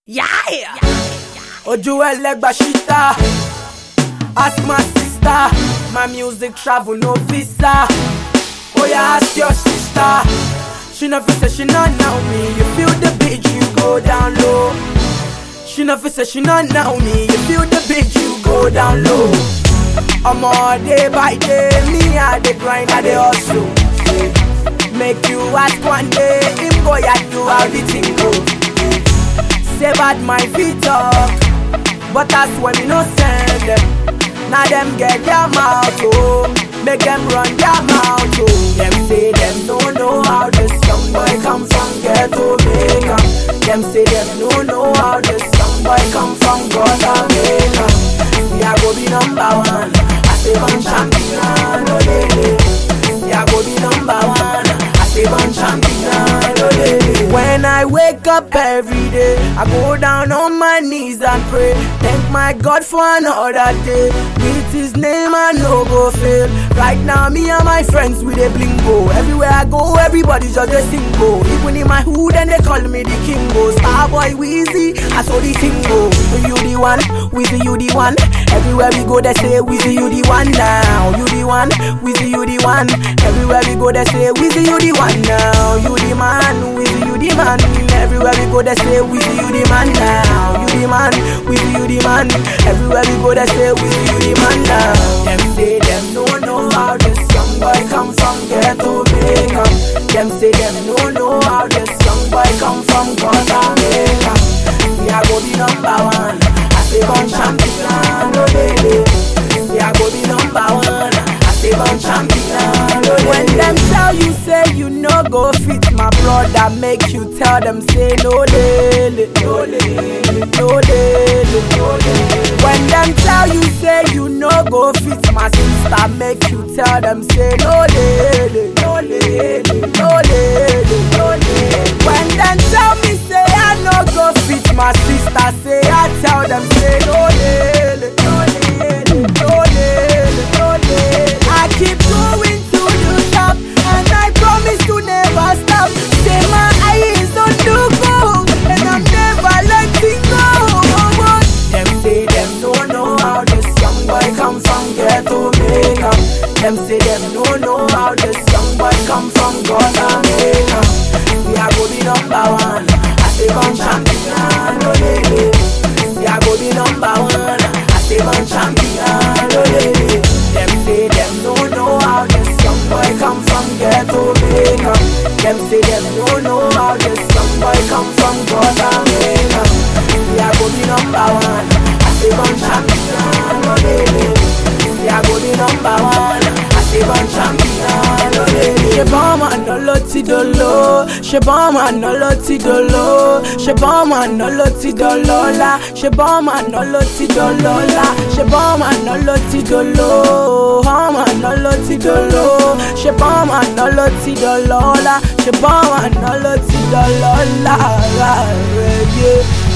Yeah! Ojú ẹlẹ́gbà ṣíta. Ask my sister. My music travel no visa. Oh yeah, ask your sister. She no fit say she not know me. You feel the beat, you go down low. She no fit say she not know me. You feel the beat, you go down low. I'm all day by day, me I dey grind, I dey hustle. Make you ask one day, him go ya do how the thing go. Say bad my feet talk, but that's when me no send them. Now them get their mouth oh, make them run their mouth oh. Them say them no know how this young boy come from ghetto Jamaica. Them say them no know how this young boy come from Jamaica. See I go be number one, I say one champion, oh lady. See I go be number one, I say one champion, oh lady. When I wake up every day, I go down on my knees and pray. Thank my God for another day. With His name, I no go fail. Right now, me and my friends with a blingo. Everywhere I go, everybody just a single. Even in my hood, and they call me the kingo. Starboy Weezy, I saw the single. You the one, Weezy, you the one. Everywhere we go, they say Weezy, you the one now. You the one, Weezy, you the one. Everywhere we go, they say Weezy, you the one now. You the man, Weezy, you the man. Everywhere we go, they say Weezy, you the man now. You the man, Weezy, you the man. Everywhere we go, they say Weezy, you the man now. Them say them no know how this young boy come from ghetto Jamaica. Them say them no know how this young boy come from Jamaica. See I go be number one. I say one champion, oh baby. See I go be number one. I say one champion, oh baby. When them tell you say you no go fit, my brother make you tell them say no lele, no lele, no lele, no lele. When them tell you say you no go fit, my sister make you tell them say no lele, no lele, no lele, no lele. When them tell me say I no go fit, my sister say I tell them say no lele, no lele, no lele, no lele. I keep going to the top, and I promise to never stop. Say my eyes on the goal, and I'm never letting go. Them say them don't know how this young boy come from ghetto Jamaica. Them say them don't know how this young boy come from Jamaica. See I go be number one, I say one champion, oh lady. See I go be number one, I say one champion, oh lady. Them say them don't know how this young boy come from ghetto Jamaica. Them say them don't know how this young boy come from Jamaica. See I go be number one, I say one champion, oh lady. See I go be number one, I say one champion, oh lady. Ṣé bọ́ọ̀mù àná ló ti dolo? Ṣé bọ́ọ̀mù àná ló ti dolo? Ṣé bọ́ọ̀mù àná ló ti dọlọ́lá? Ṣé bọ́ọ̀mù àná ló ti dọlọ́lá? Ṣé bọ́ọ̀mù àná ló ti dolo? Bọ́ọ̀mù àná ló ti dolo? Ṣé bọ́ọ̀mù àná ló ti dọlọ́lá? Ṣé bọ́ọ̀mù àná ló ti dọlọ́lá? Rárẹ̀ yé.